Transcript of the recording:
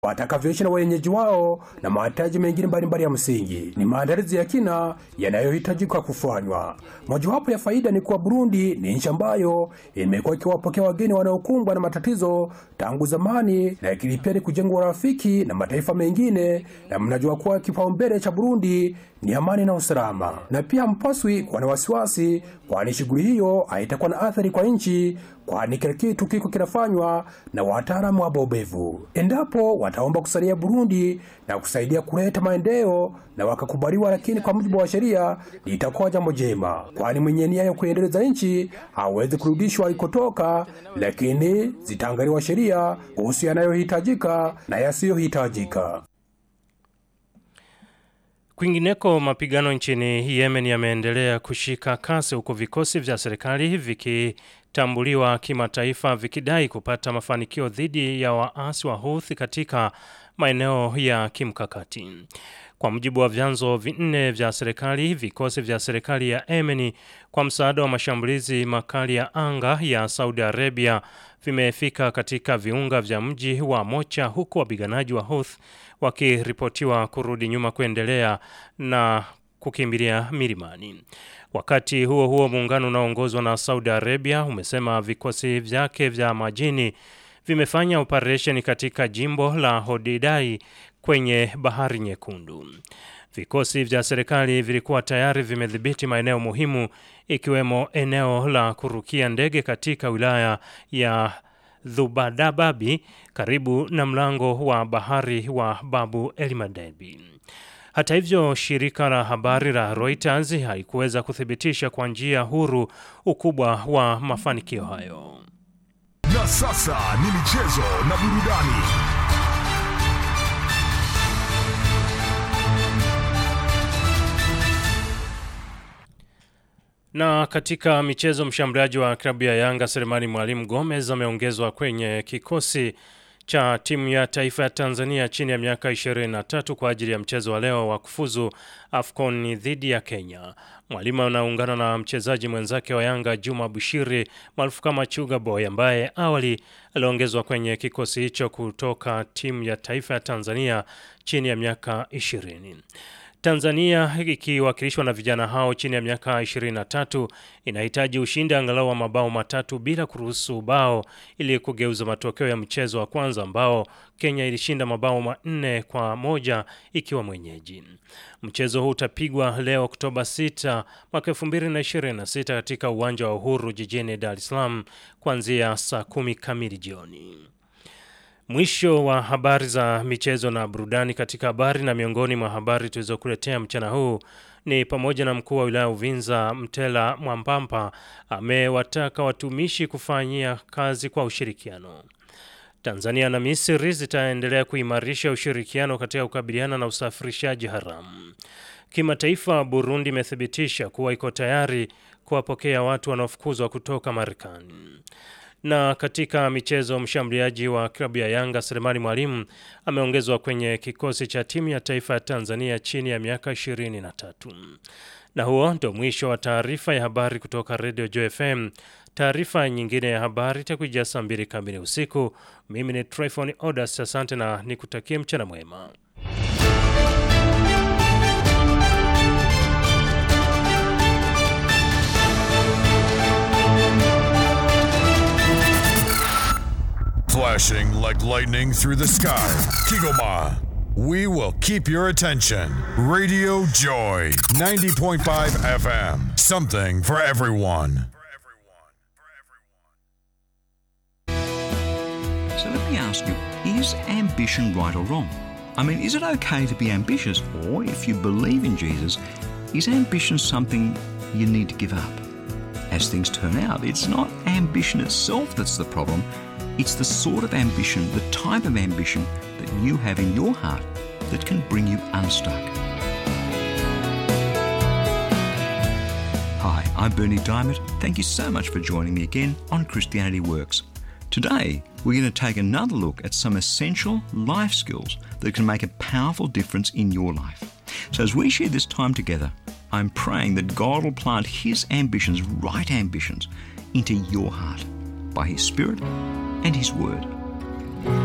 watakavyoishi na wenyeji wao na mahitaji mengine mbalimbali ya msingi. Ni maandalizi ya kina yanayohitajika kufanywa. Mojawapo ya faida ni kuwa Burundi ni nchi ambayo imekuwa ikiwapokea wageni wanaokumbwa na matatizo tangu zamani, lakini pia ni kujenga urafiki na mataifa mengine, na mnajua kuwa kipaumbele cha Burundi ni amani na usalama, na pia mpaswi kuwa na wasiwasi, kwani shughuli hiyo haitakuwa na athari kwa nchi, kwani kila kitu kiko kinafanywa na wataalamu wabobevu. Endapo wataomba kusalia Burundi na kusaidia kuleta maendeleo na wakakubaliwa, lakini kwa mujibu wa sheria litakuwa jambo jema, kwani mwenye nia ya kuendeleza nchi hawezi kurudishwa alikotoka, lakini zitaangaliwa sheria kuhusu yanayohitajika na yasiyohitajika. Kwingineko, mapigano nchini Yemen yameendelea kushika kasi huku vikosi vya serikali vikitambuliwa kimataifa vikidai kupata mafanikio dhidi ya waasi wa Houthi katika maeneo ya kimkakati. Kwa mujibu wa vyanzo vinne vya serikali, vikosi vya serikali ya Yemen kwa msaada wa mashambulizi makali ya anga ya Saudi Arabia vimefika katika viunga vya mji wa Mocha huku wapiganaji wa Houthi wakiripotiwa kurudi nyuma kuendelea na kukimbilia milimani. Wakati huo huo, muungano unaoongozwa na Saudi Arabia umesema vikosi vyake vya majini vimefanya operesheni katika jimbo la Hodidai kwenye Bahari Nyekundu. Vikosi vya serikali vilikuwa tayari vimedhibiti maeneo muhimu ikiwemo eneo la kurukia ndege katika wilaya ya Dhubadababi karibu na mlango wa bahari wa Babu Elmadebi. Hata hivyo, shirika la habari la Reuters haikuweza kuthibitisha kwa njia huru ukubwa wa mafanikio hayo. Na sasa ni michezo na burudani. Na katika michezo, mshambuliaji wa klabu ya Yanga Selemani Mwalimu Gomez ameongezwa kwenye kikosi cha timu ya taifa ya Tanzania chini ya miaka 23 kwa ajili ya mchezo wa leo wa kufuzu AFCON dhidi ya Kenya. Mwalimu anaungana na mchezaji mwenzake wa Yanga Juma Bushiri maarufu kama Chuga Boy ambaye awali aliongezwa kwenye kikosi hicho kutoka timu ya taifa ya Tanzania chini ya miaka 20. Tanzania ikiwakilishwa na vijana hao chini ya miaka 23 inahitaji ushindi angalau wa mabao matatu bila kuruhusu bao ili kugeuza matokeo ya mchezo wa kwanza ambao Kenya ilishinda mabao manne kwa moja ikiwa mwenyeji. Mchezo huu utapigwa leo Oktoba 6 mwaka 2026 katika uwanja wa Uhuru jijini Dar es Salaam kuanzia saa kumi kamili jioni. Mwisho wa habari za michezo na burudani. Katika habari na miongoni mwa habari tulizokuletea mchana huu ni pamoja na mkuu wa wilaya Uvinza Mtela Mwampampa amewataka watumishi kufanyia kazi kwa ushirikiano. Tanzania na Misri zitaendelea kuimarisha ushirikiano katika kukabiliana na usafirishaji haramu. Kimataifa, Burundi imethibitisha kuwa iko tayari kuwapokea watu wanaofukuzwa kutoka Marekani. Na katika michezo, mshambuliaji wa klabu ya Yanga Selemani Mwalimu ameongezwa kwenye kikosi cha timu ya taifa ya Tanzania chini ya miaka 23. Na huo ndio mwisho wa taarifa ya habari kutoka Radio Joy FM. Taarifa nyingine ya habari itakuja saa mbili kamili usiku. Mimi ni Tryphon Odas, asante na nikutakie mchana mwema. Flashing like lightning through the sky. Kigoma. We will keep your attention. Radio Joy 90.5 FM. Something for everyone. So let me ask you is ambition right or wrong? I mean, is it okay to be ambitious, or if you believe in Jesus, is ambition something you need to give up? As things turn out, it's not ambition itself that's the problem, it's the sort of ambition, the type of ambition that you have in your heart that can bring you unstuck. Hi, I'm Bernie Diamond. Thank you so much for joining me again on Christianity Works. Today, we're going to take another look at some essential life skills that can make a powerful difference in your life. So, as we share this time together, I'm praying that God will plant His ambitions, right ambitions, into your heart by His Spirit and His Word.